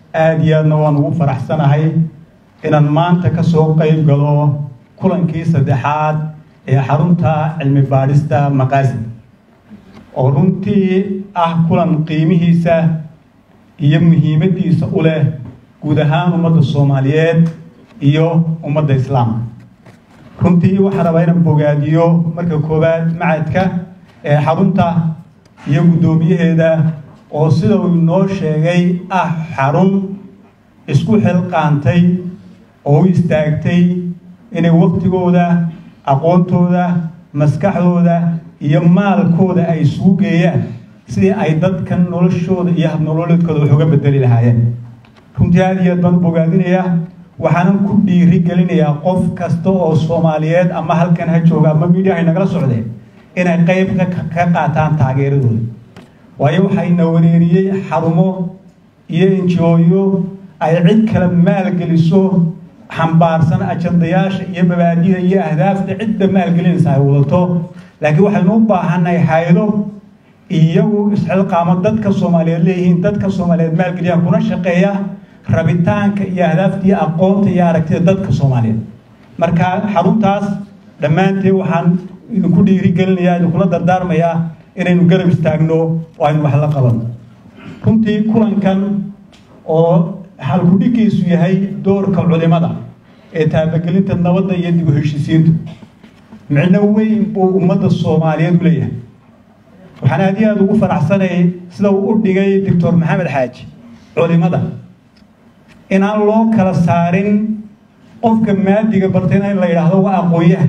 aada iyo aadna waan ugu faraxsanahay inaan maanta ka soo qayb galo kulankii saddexaad ee xarunta cilmi baadhista maqaasid oo runtii ah kulan qiimihiisa iyo muhiimaddiisa u leh guud ahaan ummadda soomaaliyeed iyo ummadda islaamka runtii waxaan rabaa inaan bogaadiyo marka koowaad macadka ee xarunta iyo guddoomiyaheeda oo sida uu inoo sheegay ah xarun isku xilqaantay oo u istaagtay inay waktigooda aqoontooda maskaxdooda iyo maalkooda ay isugu geeyaan sidii ay dadkan noloshooda iyo habnololeedkooda wax uga bedeli lahaayeen runtii aada iyo aad baan u bogaadinayaa waxaanan ku dhiiri gelinayaa qof kasta oo soomaaliyeed ama halkan ha jooga ama miidiyahay nagala socdeen inay qayb ka qaataan taageeradooda waayo waxayna wareeriyey xarumo iyo enjooyo ay cid kale maalgeliso xambaarsan ajandayaasha iyo mabaadida iyo ahdaafta cidda maalgelinaysa ay wadato laakiin waxaynu u baahannahay haydo iyagu isxilqaamo dadka soomaaliyeed leeyihiin dadka soomaaliyeed maalgeliyaan kuna shaqeeya rabitaanka iyo ahdaafta iyo aqoonta iyo aragtida dadka soomaaliyeed marka xaruntaas dhammaanteed waxaan idinku dhiiri gelinayaa idinkula dardaarmayaa inaynu garab istaagno oo aynu wax la qabanno runtii kulankan oo halkudhigiisu yahay doorka culimada ee taabagelinta nabadda iyo dib u heshiisiinta micno weyn buu ummadda soomaaliyeed u leeyahay waxaan aad iyo aada ugu faraxsanayay sida uu u dhigay doctor maxamed xaaji culimada inaan loo kala saarin qofka maadiga bartayna in la yidhaahdo waa aqoonyaha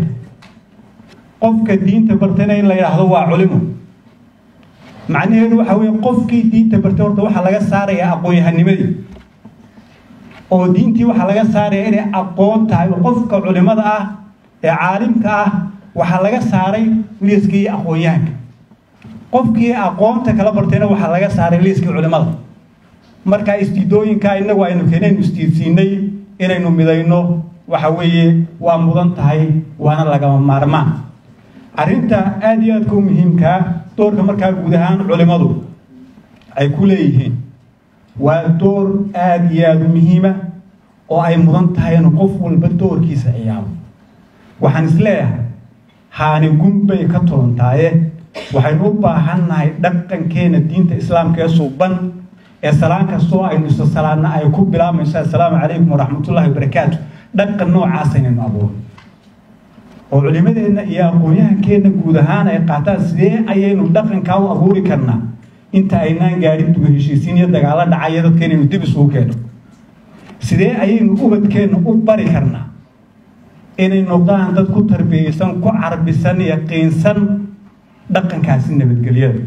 qofka diinta bartayna in la yidhaahdo waa culimo macnaheedu waxa weeye qofkii diinta bartay horta waxaa laga saarayaa aqoon-yahanimadii oo diintii waxaa laga saaraya inay aqoon tahay qofka culimada ah ee caalimka ah waxaa laga saaray liiskii aqoon-yahanka qofkii aqoonta kala bartayna waxaa laga saaray liiskii culimada marka istiidooyinka inagu aynu keenaynu istiidsiinay inaynu midayno waxa weeye waa mudan tahay waana lagama maarmaan arrinta aada iyo aadka u muhiimkaa doorka markaa guud ahaan culimadu ay ku leeyihiin waa door aada iyo aada u muhiima oo ay mudan tahay inu qof walba doorkiisa ciyaaro waxaan isleeyahay haani gunbay ka tolantaaye waxaynu u baahannahay dhaqankeena diinta islaamka ee suuban ee salaan kastoo aynu isa salaanna ay ku bilaabmayso assalaamu calaykum waraxmatullahi wabarakaatu dhaqan noocaas aynaynu abuuro oo culimadeenna iyo aqoon-yahankeenna guud ahaan ay qaataan sidee ayaynu dhaqankaa u abuuri karnaa inta aynaan gaadhin duga heshiisiin iyo dagaalo dhacaya dadka inaynu dib isugu keenno sidee ayaynu ubadkeenna u bari karnaa inay noqdaan dad ku tarbiyeysan ku carbisan yaqiinsan dhaqankaasi nabadgelyada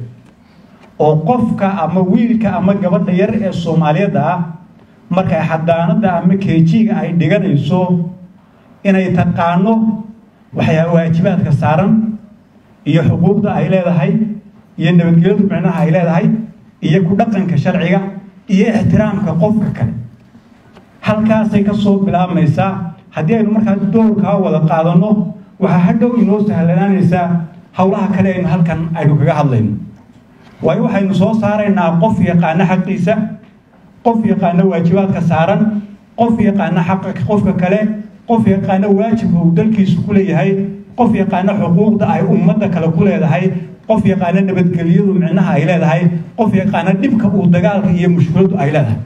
oo qofka ama wiilka ama gabadha yar ee soomaaliyadda ah markay xadaanada ama keejiga ay dhiganayso inay taqaano waxyaa waajibaadka saaran iyo xuquuqda ay leedahay iyo nabadgelyadu micnaha ay leedahay iyo ku dhaqanka sharciga iyo ixtiraamka qofka kale halkaasay ka soo bilaabmaysaa haddii aynu markaa doorkaa wada qaadanno waxaa hadhow inoo sahlanaanaysaa howlaha kale aynu halkan aynu kaga hadlayno waayo waxaynu soo saaraynaa qof yaqaano xaqiisa qof yaqaano waajibaadka saaran qof yaqaano xaqa qofka kale qof yaqaano waajibka uu dalkiisu ku leeyahay qof yaqaano xuquuqda ay ummadda kale ku leedahay qof yaqaano nabadgelyadu micnaha ay leedahay qof yaqaano dhibka uu dagaalka iyo mushkiladdu ay leedahay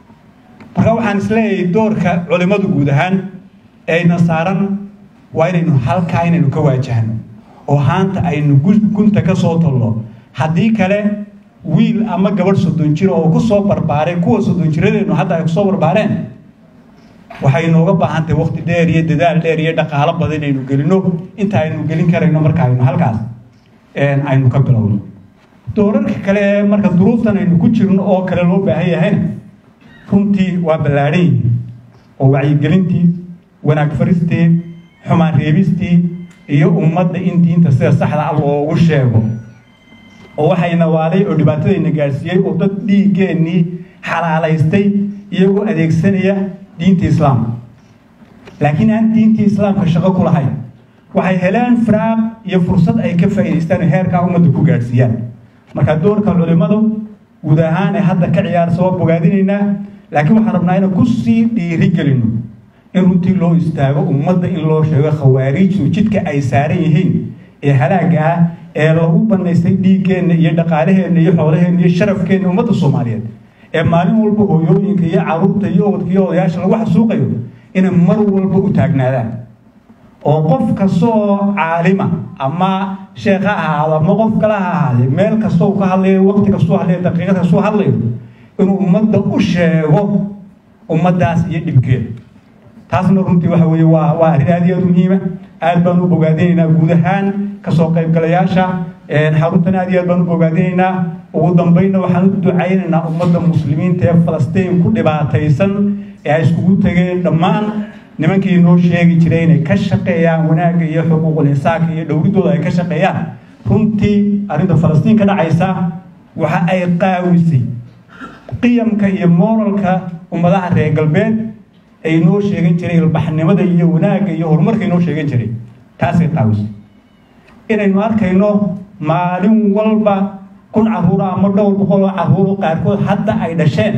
marka waxaan isleeyahay doorka culimmadu guud ahaan eeyna saaran waa inaynu halkaa inaynu ka waajahno oo haanta aynu gunta ka soo tolno haddii kale wiil ama gabadh soddon jir oo ku soo barbaaray kuwa soddon jiradeennu hadda ay kusoo barbaareen waxay inooga baahan tahay waqti dheer iyo dadaal dheer iyo dhaqaalo badan inaynu gelino inta aynu gelin karayno marka aynu halkaas aynu ka bilowno doorarka kale ee marka duruuftan aynu ku jirno oo kale loo baahan yahayna runtii waa ballaadhan yihiin oo wacyigelintii wanaag faristii xumaan reebistii iyo ummadda in diinta sida saxda ah loogu sheego oo waxayna waaday oo dhibaatadayna gaadhsiiyey oo dad dhiiggeenii xalaalaystay iyagoo adeegsanaya diinta islaamka laakiin aan diintii islaamka shaqo ku lahayn waxay heleen firaaq iyo fursad ay ka faa'idaystaan heerkaa ummadda ku gaadhsiiyaan marka doorka culimmadu guud ahaan ee hadda ka ciyaarsa waa bogaadinaynaa laakiin waxaan rabnaa inaan kusii dhiiri gelino in runtii loo istaago ummadda in loo sheego khawaariijtu jidka ay saaran yihiin ee halaaga ah ee lagu banaystay dhiiggeenna iyo dhaqaalaheenna iyo xoolaheenna iyo sharafkeenna ummadda soomaaliyeed ee maalin walba hooyooyinka iyo caruurta iyo ubadka iyo odayaasha lagu xasuuqayo inay mar walba u taagnaadaan oo qof kastoo caalima ama sheekh ha ahaado ama qof kale ha ahaadee meel kastoo ka hadlayo waqti kastoo hadlayo daqiiqad kastoo hadlayo inuu ummadda u sheego ummaddaas iyo dhibkeeda taasna runtii waxa weeye waa waa arrin aad iyo aad muhiima aad baan u bogaadinaynaa guud ahaan kasoo qaybgalayaasha xaruntan aad iyo aad baan u bogaadinaynaa ugu dambeynna waxaan u ducaynaynaa ummadda muslimiinta ee falastiin ku dhibaataysan ee ay iskugu tegeen dhammaan nimankii noo sheegi jiray inay ka shaqeeyaan wanaagga iyo xuquuqul insaanka iyo dhowridooda ay ka shaqeeyaan runtii arrinta falastiin ka dhacaysa waxa ay qaawisay qiyamka iyo moralka ummadaha reer galbeed ay noo sheegan jiray ilbaxnimada iyo wanaagga iyo horumarka noo sheegan jiray taasay qaawisay inaynu arkayno maalin walba kun caruura ama dhowr boqol oo caruuro qaarkood hadda ay dhasheen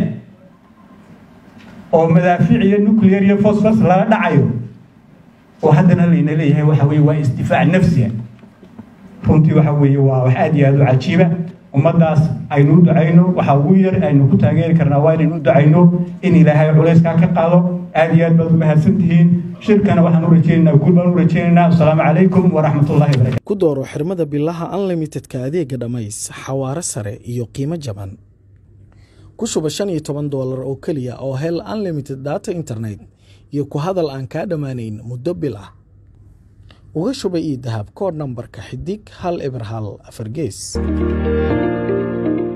oo madaafiic iyo nuclear iyo fosfos lala dhacayo oo haddana layna leeyahay waxa weye waa isdifaac nafsiya runtii waxa weeye waa wax aad iyo aad u cajiiba ummaddaas aynu u ducayno waxa ugu yar aynu ku taageeri karnaa waa inaynu u ducayno in ilaahay culayskaa ka qaado aad iyo aad baad u mahadsan tihiin shirkana waxaan u rajeynaynaa guul baan u rajeynaynaa asalaamu calaykum waraxmatullahi barakatu ku dooro xirmada bilaha unlimitedka adeega dhammays xawaare sare iyo qiimo jaban ku shuba shan iyo toban doolar oo keliya oo hel unlimited data internet iyo ku hadal aan kaa dhammaanayn muddo bil ah uga shuba ii dahab koodh nambarka xidig hal eber hal afar gees